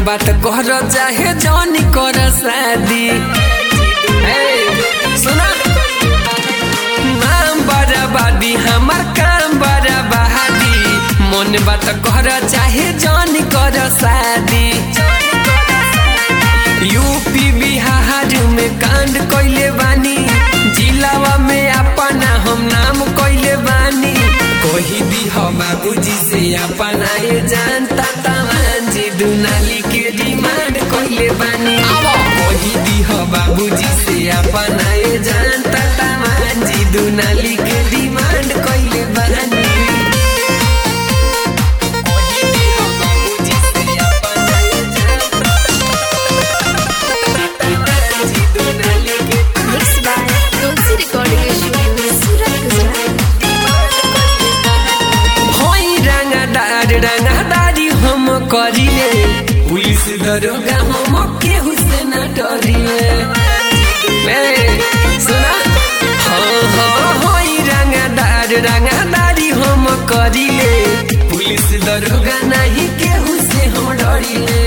बात कर चाहे जौनी कर शादी ए, सुना नाम बराबादी हमार काम बराबादी मन बात कर चाहे जौनी कर शादी यूपी बिहार में कांड कइले बानी जिलावा में अपना हम नाम कइले बानी कोही दी हो बाबूजी से अपना ये जानता तमान जी दुनाली के डिमांड कइले बानी कोही दी हो बाबूजी से अपना ये जानता तमान जी दुनाली के डिमांड कइले बानी कोही दी हो बाबूजी से अपना ये जानता तमान जी दुनाली के Mixed by Tulsi Recording Studio, Surat, Gujarat. होई रंगदार रंगदारी हम करिले पुलिस दरोगा हम केहू से न डरिले ए, सुना हाँ हाँ होई रंगदार रंगदारी हम करिले पुलिस दरोगा नहीं केहू से हम डरिले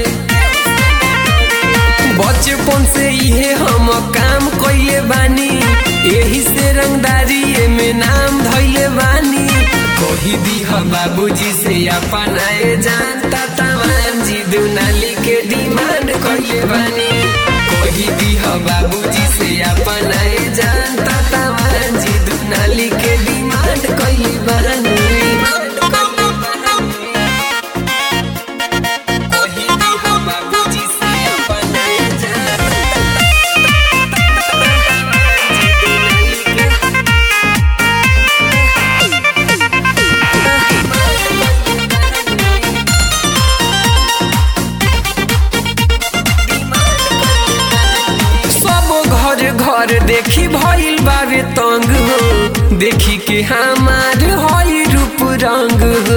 बचपन से इहे हम काम कइले बानी यही से रंगदारी में नाम धइले बानी कोही दी हम बाबूजी से अपना ए जानता तमाम जी दुनाली के डिमांड कइले बानी कोही दी हम बाबूजी से अपना ए जानता तमाम जी दुनाली के डिमांड कइले बानी कोही दी हम बाबूजी से अपना ए जानता सब घर घर देखी भइल बावे तंग हो देखी के हमार हई रूप रंग हो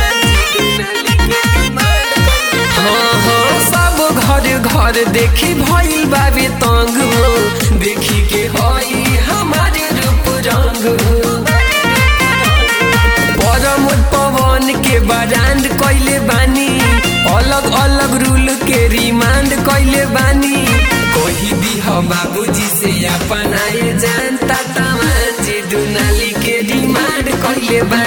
हाँ हाँ सब घर घर देखी भइल बावे तंग हो देखी के हई हमार रूप रंग हो परम पवन के बरांड कइले बानी अलग अलग रूल के रिमांड कइले बानी कोही दी हो बाबूजी से अपना ये जानता तमान जी दुनाली के डिमांड कइले बानी